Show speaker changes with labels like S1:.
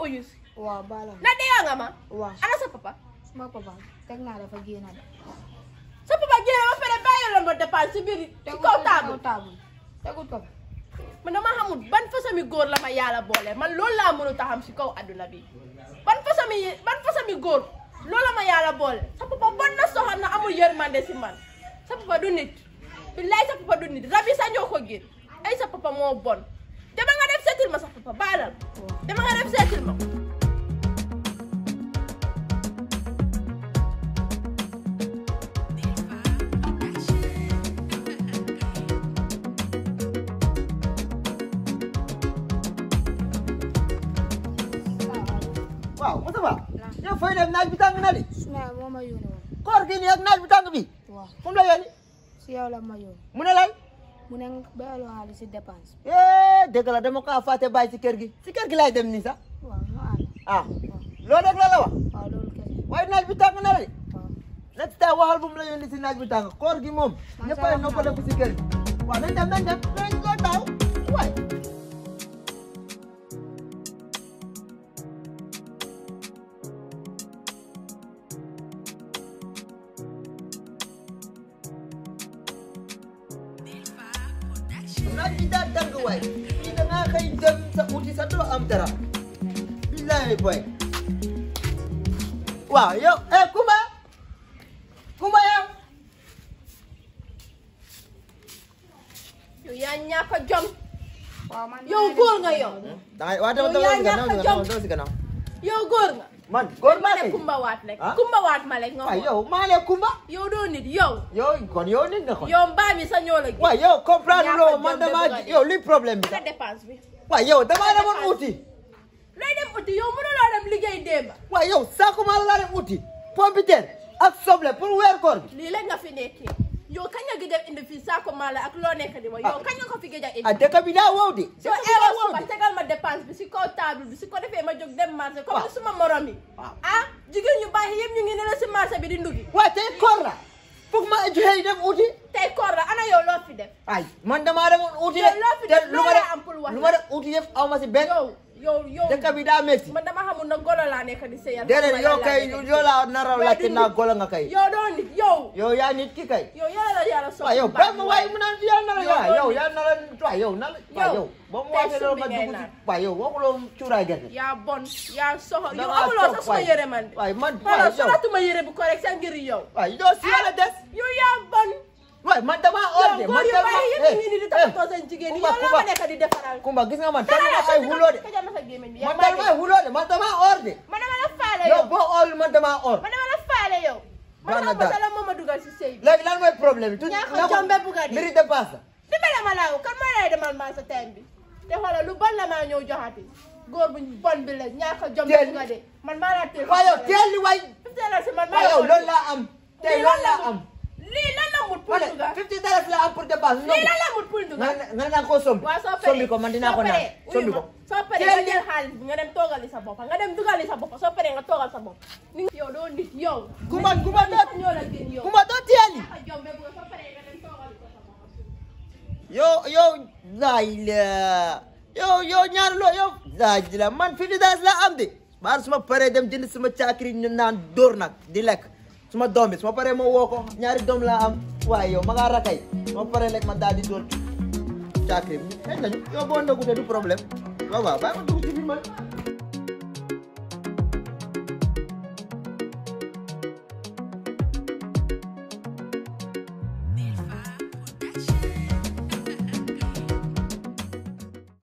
S1: uyu si
S2: waaw baala
S1: na dee nga ma
S2: waaw
S1: ana sa papa
S2: suma papa teg naa dafa génn de
S1: sa papa génn ba pare bàyyi la ma dépense si biir ci kaw table
S2: table tegut ko fi
S1: man dama xamul ban façon mi góor la ma yàlla boole man loolu laa mënut a xam si kaw adduna bi ban façon mi ban façon mi góor loolu la ma yàlla boole sa papa bon na soxal na amul yërmande si man sa papa du nit billaay sa papa du nit rab yi sax ñoo ko génn ay sa papa moo bon dama nga def seetil ma sa papa baalal dama nga def seetil ma
S3: waaw Moustapha yow fooy dem naaj bi tàng na di
S2: suma yaay moo ma yónni woon
S3: koor gi nii ak naaj bi tàng bi
S2: waaw
S3: fu mu la yónni
S2: si yow la ma yónni
S3: mu ne lan
S2: mu ne bayaloo xaalis si dépense
S3: eh dëgg la dama kaa fàtte bàyyi si kër gi si kër gi laay dem nii sax
S2: waaw ñu ànd
S3: ah loolu rek la la wax
S2: waaw loolu kese
S3: waaye naaj bi tàng na la di
S2: waaw
S3: next time waxal bu mu la yónni si naaj bi tàng koor gi moom
S2: Man
S3: ñëpp
S2: sa
S3: ay
S2: wax naa
S3: noppaleku si kër gi waaw nañ dem nañ dem nañ ko daaw waay naaj bi daa tàng waay fii da ngaa xëy dem sa uti sa doo am dara billahi boy waaw yow eh Kumba Kumba yow
S1: yow yaa ñàkk a jom
S2: waaw man
S1: yow góor nga yow
S3: dangay waa dama
S1: Yow yaa
S3: dama
S1: ñàkk a
S3: dama
S1: jom.
S3: dama si gannaaw
S1: yow góor nga
S3: man góor
S1: ma
S3: maa
S1: ne
S3: lay
S1: kumba waat rek
S3: Ah?
S1: kumba waat ma rek nga
S3: waay
S1: xool
S3: yow maa lay Kumba
S1: yow doo nit yow
S3: yow kon yow nit nga kon
S1: yow mbaa mi sa ñoo la gis
S3: waay yow comprendre
S1: Ñàkk a
S3: loo
S1: jom
S3: man
S1: de
S3: dama
S1: bëgg a dee.
S3: yow luy problème bi
S1: nga dépense bi
S3: waay yow damaa demoon
S1: dépense.
S3: uti
S1: looy dem uti yow mënuloo dem liggéey démba
S3: waay yow saako maa laa dem uti pompiteer ak soble pour weer koor bi
S1: lii la nga fi nekkee yow kañ nga gëj a indi fii saako maala ak loo nekk di wax yow kañ nga ko fi gëj a
S3: ah
S1: indi
S3: dëkk bi daa wow di
S1: soo
S3: dëkk bi
S1: eewoo
S3: daa wow
S1: suba
S3: di
S1: tegal ma dépense bi si kaw table bi si ko defee ma jóg dem marché comme
S3: Waaw.
S1: ni suma morom yi
S3: Waaw.
S1: ah jigéen ñu baax yëpp ñu ngi ne la si marché bi di ndugi
S3: waay tey koor la foog ma joxe dem uti
S1: tey koor la ana yow loo fi def
S3: ay man damaa demoon uti
S1: Yow loo fi def
S3: lu ma
S1: loo
S3: def
S1: la am pour wax
S3: lu ma def uti yëpp aw ma si benn
S1: yow yow yow
S3: dëkk bi daa métti
S1: man dama xamul na golo laa nekk di seyal
S3: déedéet yow kay yow laa nara
S1: Waaye
S3: laajte
S1: du
S3: naa
S1: nit.
S3: golo nga kay
S1: yow doo nit yow
S3: yow yaa nit ki kay
S1: yow yàlla la yàlla soxla
S3: waaw yow ba ma waaye mu naan yaa nara
S1: Yow
S3: waaw
S1: doo
S3: yow
S1: nit.
S3: yaa nara waaw yow nala waaw yow ba mu
S1: tey
S3: waxee loolu
S1: suuf
S3: nga
S1: bi ngay
S3: dugg ci
S1: naan.
S3: waaw yow waxuloo cuuraay gerte
S1: yaa bon yaa soxla yow
S3: Dangaa
S1: amuloo
S3: toog
S1: sax suma
S3: waay.
S1: yére man de
S3: waay man
S1: xoolal
S3: waay yow
S1: solatuma yére bu correct sa ngir yow
S3: waay yow si yàlla des
S1: yow yaa bon
S3: waay man damaa
S1: yow
S3: ordre
S1: góor
S3: man
S1: yu
S3: damaa
S1: baax yëpp ngi ni di toppatoo seen jigéen yi
S3: Kumba,
S1: yow la
S3: Kumba.
S1: ma nekk di defaral
S3: Kumba gis nga man
S1: dara
S3: dama
S1: la
S3: ay huloo de
S1: kajal ma sa gémmiñ bi
S3: man
S1: yaa
S3: dama ay huloo de man damaa ordre
S1: man dama la faale
S3: yow
S1: yow
S3: boo ordre man damaa ordre
S1: man dama la faale yow man
S3: Baax na
S1: xam nga
S3: daal.
S1: la moo ma dugal si sëy bi
S3: léegi lan mooy problème bi.
S1: Ñàkk a
S3: na ko-
S1: jombe bugg a dee.
S3: mbiri dépasse la.
S1: dimbale ma laaw kan moo lay demal maa sa teen bi te xoolal lu bon la maa ñëw joxati góor bu bon bi la ñàkk a jom
S3: Teel.
S1: bu nga de man maa laa teel
S3: waaw yow teel li waay.
S1: teelal si man maa
S3: waaw yow
S1: la
S3: loolu laa am. tey
S1: lii
S3: loolu
S1: lan la
S3: laa am.
S1: mut lii lan la mut pour
S3: ma ne
S1: dugal
S3: 50 dollars la am pour dépasse.
S1: lii lan la mut pour
S3: nga
S1: dugal
S3: ne nga ne da nga koo sombi.
S1: waaw soo paree
S3: sombi ko man dinaa ko
S1: soo
S3: naan
S1: paree, uyu
S3: sombi
S1: ma,
S3: ko.
S1: soo paree
S3: Teel
S1: nga
S3: li-
S1: jël xaalis bi nga dem toogali sa bopp nga dem dugali sa bopp soo paree nga toogal sa bopp ni nga- yow doo nit yow
S3: Kumba kumba doo
S1: ñoo la gën yow
S3: kumba doo teel li.
S1: ñàkk a jom be bu soo paree nga dem toogali ko sa bopp
S3: yow yow laay la yow yow ñaar loo yow laaj la man 50 dollars la am de. baal suma paree dem jënd suma caakiri ñu naan dóor nag di lekk suma doom bi suma paree ma woo ko ñaari doom laa am waaye yow ma ngaa rakay suma paree lekk ma daal di dóor caakiri bi xëy nañu yow boo ndogu te du problème waaw waaw bàyyi ma dugg ci biir man